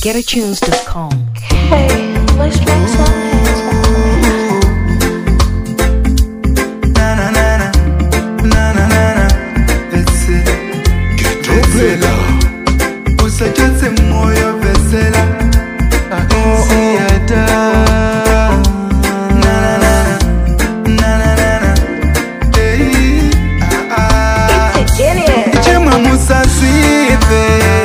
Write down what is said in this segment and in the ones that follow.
www.getatunes.com. Hey, let's make some hands. Na na na na, na na na na. Vesela, vesela. Usachotse moyo vesela. Ahisiata. Na na na na, na na na na. Hey, ah ah. It's a genius. chimwe musasipe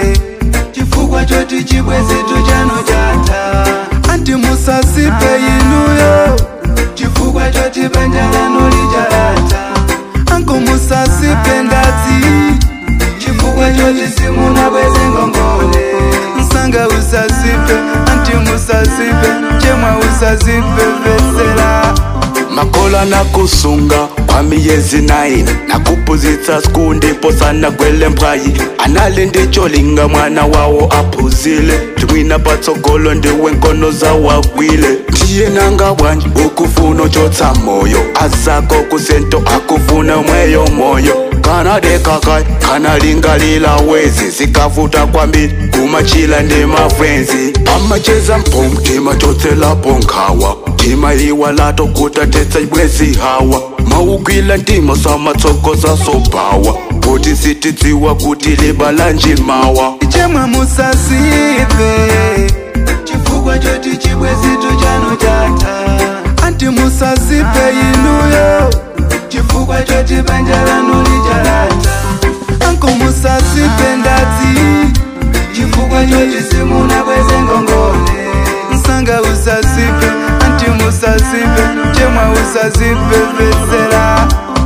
chifukwa choti chibwezetu chanu chata anti musasipe inuyo chifukwa choti banja lanu lijalata anko musasipe ndazi chifukwa choti simuna bweze ngongole msanga usasipe anti musasipe chemwa usasipe vesela makola nakusunga kwa miyezi 9 nakupuzitsa siku ndipo sana gwele mphayi anali ndicholinga mwana wawo aphuzile ndimwina patsogolo ndiwe nkono zawagwile ndiye nanga bwanji ukufuna chotsa moyo azako kusento akufuna mweyo moyo kana dekakai kana lingalila wezi zikavuta kwambiri kumachila ndi mafrenzi amacheza mpomtima chotselapo nkhawa ntima iwalato kutatetsa bwezi hawa mawugwila ntima samatsokoza sobhawa kuti sitidziwa kuti libalanji mawa chemwe musasipe chifukwa choti chibwezitu chanu chata anti musasipe inuyo chifukwa choti banja lanu lijalata anko musasipe ndazi chifukwa choti simuna bweze ngongole msanga usasipe anti musasipe chemwe usasipe vesela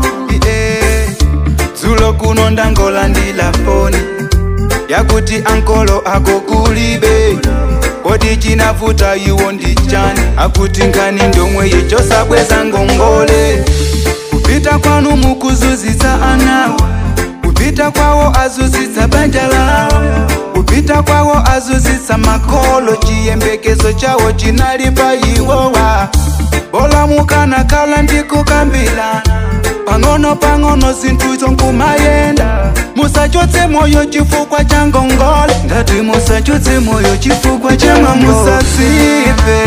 yeah. dzulo kuno ndangola ndilafoni yakuti ankolo ako kulibe kodi chinavuta iwo ndi chani akuti nkani ndomwe yechosabweza ngongole kupita kwanu mukuzuzitsa anawo kupita kwawo azuzitsa banja lawo kupita kwawo azuzitsa makolo chiyembekezo chawo chinali pa iwowa bola mukanakhala ndikukambirana pang'ono pang'ono zinthu zonkumayenda musachotse moyo chifukwa cha ngongole ngati musachotse moyo chifukwa cha mwa musasipe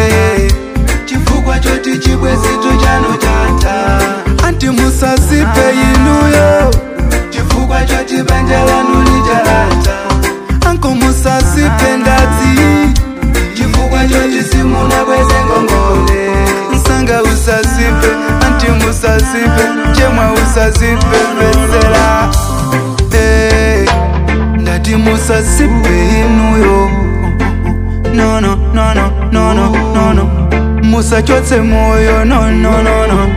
chifukwa choti chibwezitu chanu chata anti musasipe inuyo chifukwa choti banja lanu lijalata anko musasipe ndazi chifukwa choti simuna bweze ngongole msanga usasipe anti musasipe chemwa usasipe vesela hey, ndati musasipe inuyo no no no no no no no no musachotse moyo no no no no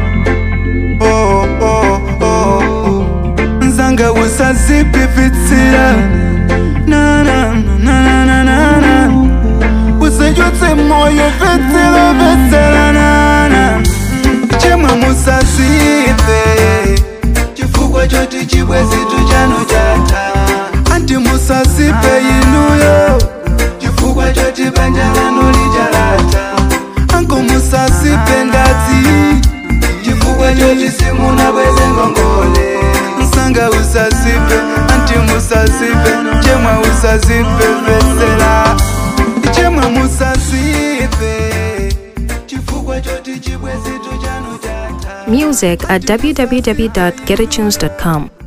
oh oh oh oh nzanga usazipipitsira na na na na na na usachotse moyo vetsela vetsela na na chemwe musasipe chifukwa choti chibwezitu chanu chata anti musasipe inuyo chifukwa choti banja lanu lijalata anko musasipe ndazi chifukwa choti simuna bweze ngongole msanga usasipe anti musasipe chemwe usasipe vesela chemwe musasipe chifukwa choti chibwezitu chanu chata Music at www.getatunes.com.